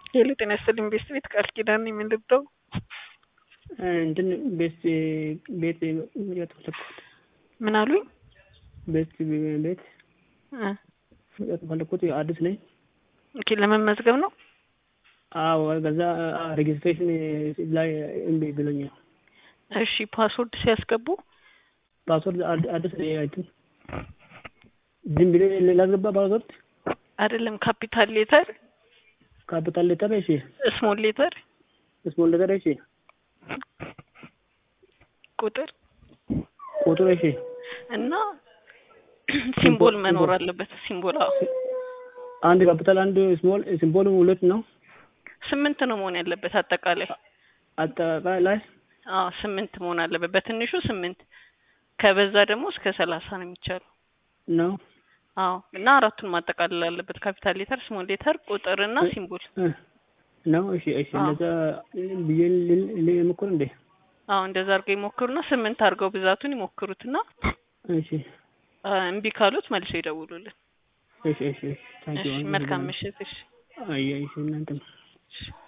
ሄሎ ጤና ይስጥልኝ ቤስት ቤት ቃል ኪዳን ነኝ የምንልደው እንትን ቤት ቤት ያጠፈለኩት ምን አሉኝ? ቤት ቤት እ ያጠፈለኩት አዲስ ነኝ። ኦኬ ለመመዝገብ ነው። አዎ ከዛ ሬጅስትሬሽን ላይ እምቢ ብሎኛል። እሺ ፓስወርድ ሲያስገቡ ፓስወርድ አዲስ ነኝ አይተን ዝም ብሎ ላስገባ ፓስወርድ አይደለም ካፒታል ሌተር፣ ካፒታል ሌተር እሺ፣ ስሞል ሌተር፣ ስሞል ሌተር እሺ፣ ቁጥር ቁጥር እሺ፣ እና ሲምቦል መኖር አለበት። ሲምቦል አዎ፣ አንድ ካፒታል አንድ ስሞል ሲምቦል ሁለት ነው። ስምንት ነው መሆን ያለበት አጠቃላይ። አጠቃላይ አዎ ስምንት መሆን አለበት። በትንሹ ስምንት ከበዛ ደግሞ እስከ ሰላሳ ነው የሚቻለው። ነው አዎ እና አራቱን ማጠቃለል አለበት። ካፒታል ሌተር፣ ስሞል ሌተር፣ ቁጥር እና ሲምቦል ነው። እሺ እሺ፣ እንደዛ ብዬ ልሞክር እንዴ? አዎ እንደዛ አድርገው ይሞክሩና ስምንት አድርገው ብዛቱን ይሞክሩትና እሺ እምቢ ካሉት መልሰው ይደውሉልን። እሺ እሺ፣ ታንኪዩ። እሺ መልካም ምሽት። እሺ አይ እሺ እናንተም እሺ